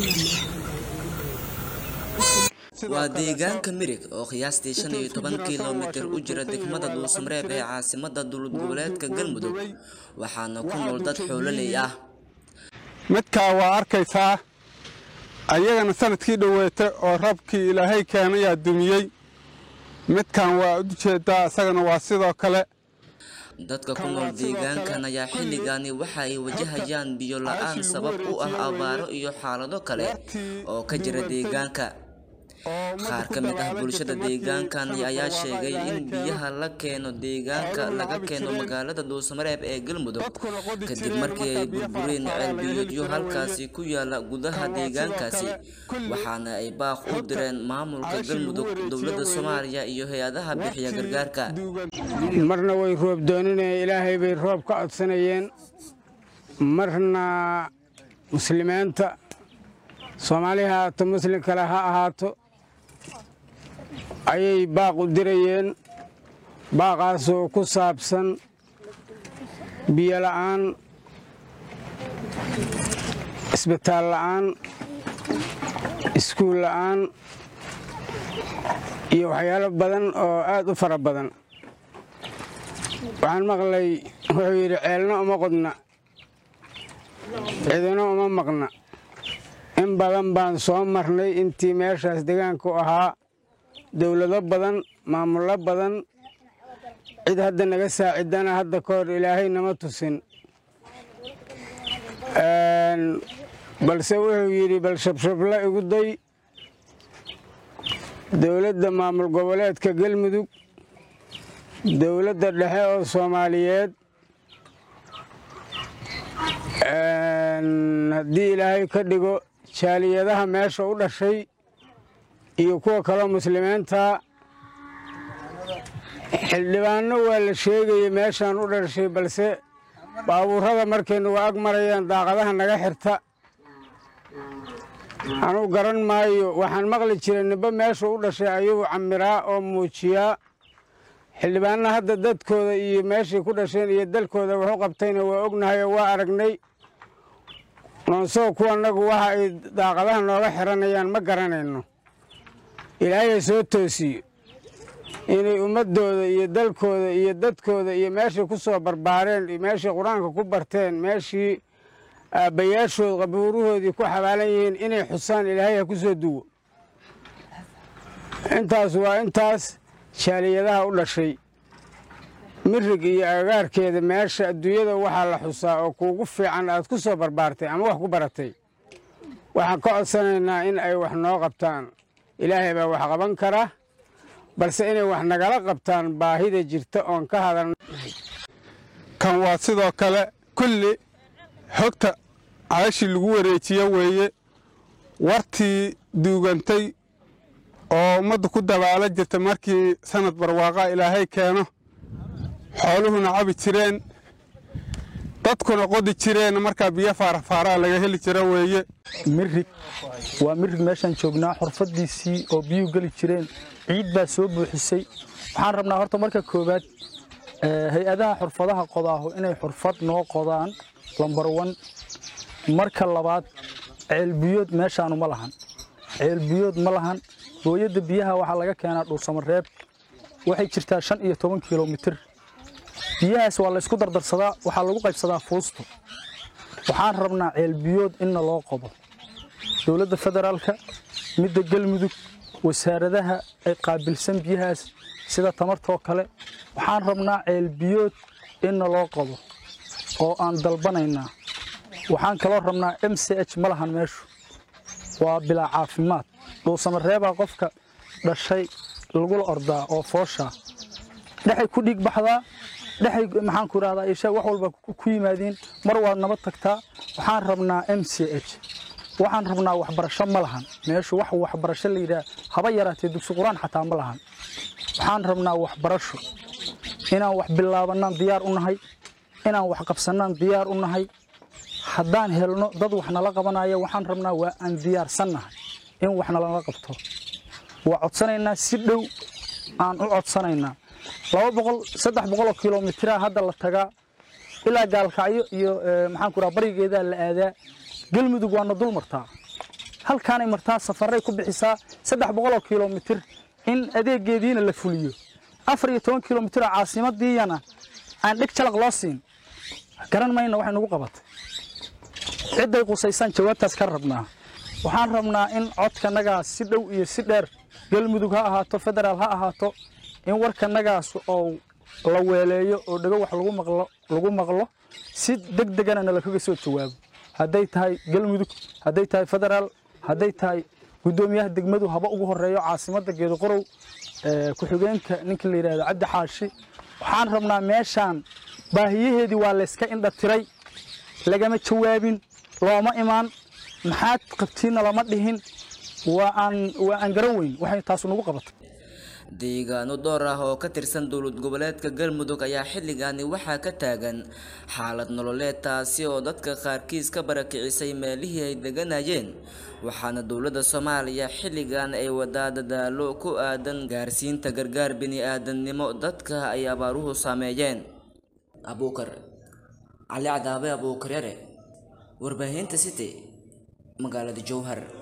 waa deegaanka mirig oo qiyaastii shan iyo toban kilomitir u jira degmada dhuusamareeb ee caasimada dowlad goboleedka galmudug waxaana ku nool dad xoololey ah midkaa waa arkaysaa ayagana sanadkii dhoweeta oo rabkii ilaahay keenayaa dumiyey midkan waa u jeedaa isagana waa sidoo kale dadka ku nool deegaankan ayaa xilligani waxa ay wajahayaan biyo la-aan sabab u ah abaaro iyo xaalado kale oo ka jira deegaanka qaar ka mid ah bulshada deegaankan ayaa sheegay in biyaha la keeno deegaanka laga keeno magaalada dhuusamareeb ee galmudug kadib markii ay burbureen ceelbiyoodyo halkaasi ku yaala gudaha deegaankaasi waxaana ay baaq u direen maamulka galmudug dowladda soomaaliya iyo hay-adaha bixiya gargaarka marna way roob dooninayeen ilaahay bay roob ka codsanayeen marna muslimiinta soomaali ha ahaato muslim kale ha ahaato ayay baaq u dirayeen baaqaasoo ku saabsan biyo la'aan isbitaal la'aan iskuul la'aan iyo waxyaalo badan oo aad u fara badan waxaan maqlay wuxuu yidhi ceelna uma qodna cidina uma maqna in badan baan soo marnay intii meeshaas deegaanku ahaa dowlado badan maamullo badan cid hadda naga saacidana hadda ka hor ilaahay nama tusin balse wuxuu yidhi bal shabshabla igu day dowladda maamul goboleedka galmudug dowladda dhexe oo soomaaliyeed haddii ilaahay ka dhigo jaaliyadaha meesha u dhashay iyo kuwa kaloo muslimiinta xildhibaanno waa la sheegayay meeshaan u dhashay balse baabuurada markay nagu ag marayaan daaqadaha naga xirta anuu garan maayo waxaan maqli jiray nimba meesha u dhashay ayuu camiraa oo muujiyaa xildhibaanna hadda dadkooda iyo meeshay ku dhasheen iyo dalkooda waxu qabtayna waa ognahay oo waa aragnay noonsoo kuwanagu waxa ay daaqadaha nooga xiranayaan ma garanayno ilaahay soo toosiyo inay ummaddooda iyo dalkooda iyo dadkooda iyo meeshay ku soo barbaareen iyo meeshay qur-aanka ku barteen meeshii aabbayaashood qabuurahoodii ku xabaalan yihiin inay xusaan ilaahay ha ku soo duwo intaas waa intaas jaaliyadaha u dhashay mirig iyo agagaarkeeda meesha adduunyada waxaa la xusaa oo kuugu fiican aad ku soo barbaartay ama wax ku baratay waxaan ka codsanaynaa in ay wax noo qabtaan ilaahay baa wax qaban kara balse inay wax nagala qabtaan baahida jirta oon ka hadalna kan waa sidoo kale kulli xogta cayashii lagu wareejiye weeye wartii duugantay oo ummaddu ku dabaala jirta markii sanad barwaaqa ilaahay keeno xooluhuna cabi jireen dadkuna qodi jireen markaa biyo faarafaaraa laga heli jira weeye mirig waa mirig meeshaan joognaa xurfadiisii oo biyuhu geli jireen ciid baa soo buuxisay waxaan rabnaa horta marka koowaad hay-adaha xurfadaha qodaahu inay xurfad noo qodaan lambar wan marka labaad ceelbiyood meeshaanu ma lahan ceelbiyood ma lahan booyadda biyaha waxaa laga keenaa dhuusamareeb waxay jirtaa shan iyo toban kilomitir biyahaas waa laysku dardarsadaa waxaa lagu qaybsadaa fuusto waxaan rabnaa ceelbiyood inna loo qodo dowladda federaalka midda galmudug wasaaradaha ay qaabilsan biyahaas sida tamartoo kale waxaan rabnaa ceelbiyood inna loo qodo oo aan dalbanaynaa waxaan kaloo rabnaa m c h ma lahan meeshu waa bilaa caafimaad dhuusamareebaa qofka dhashay lagula ordaa oo fooshaa dhexay ku dhiig baxdaa dhexay maxaan ku idhahdaa ishaag wax walba ku yimaadiin mar waad nabad tagtaa waxaan rabnaa m c h waxaan rabnaa waxbarasho ma lahan meeshu wax waxbarasho la yidhaah haba yaraatee dugsi qur-aan xataa ma lahan waxaan rabnaa waxbarasho inaan wax bilaabannaan diyaar u nahay inaan wax qabsannaan diyaar u nahay haddaan helno dad wax nala qabanaya waxaan rabnaa waa aan diyaarsannahay in wax nalala qabto waa codsanaynaa si dhow aan u codsanaynaa laba boqol saddex boqoloo kilomitira hadda la tagaa ilaa gaalkacyo iyo maxaan ku raha barigeedaa la aadaa galmudug waana dul martaa halkaanay martaa safaray ku bixisaa saddex boqoloo kilomitir in adeegeediina la fuliyo afar iyo toban kilomitir oo caasimadiiyana aan dheg jalaq loo siin garan mayna waxay nagu qabatay cidday qusaysaan jawaabtaas ka rabnaa waxaan rabnaa in codkanagaas si dhow iyo si dheer galmudug ha ahaato federaal ha ahaato in warkanagaas oo la weeleeyo oo dhego wax lagu maqlo lagu maqlo si deg degana nala kaga soo jawaabo hadday tahay galmudug hadday tahay federaal hadday tahay guddoomiyaha degmadu haba ugu horeeyo caasimadda geedoqorow ku-xigeenka ninka la yidhahdo cabdi xaashi waxaan rabnaa meeshaan baahiyaheedii waa layska indha tiray lagama jawaabin looma imaan maxaad qabtiinna lama dhihin waa aan waa aan garan weyn waxay taasu nagu qabatay deegaano dhowr ah oo ka tirsan dowlad goboleedka galmudug ayaa xilligaani waxaa ka taagan xaalad nololeed taasi oo dadka qaarkiis ka barakicisay meelihii ay deganayeen waxaana dowladda soomaaliya xilligan ay wadaa dadaalo ku aadan gaarsiinta gargaar bini-aadamnimo dadka ay abaaruhu saameeyeen abuukar cali cadaabe abuukar yare warbaahinta city magaalada jowhar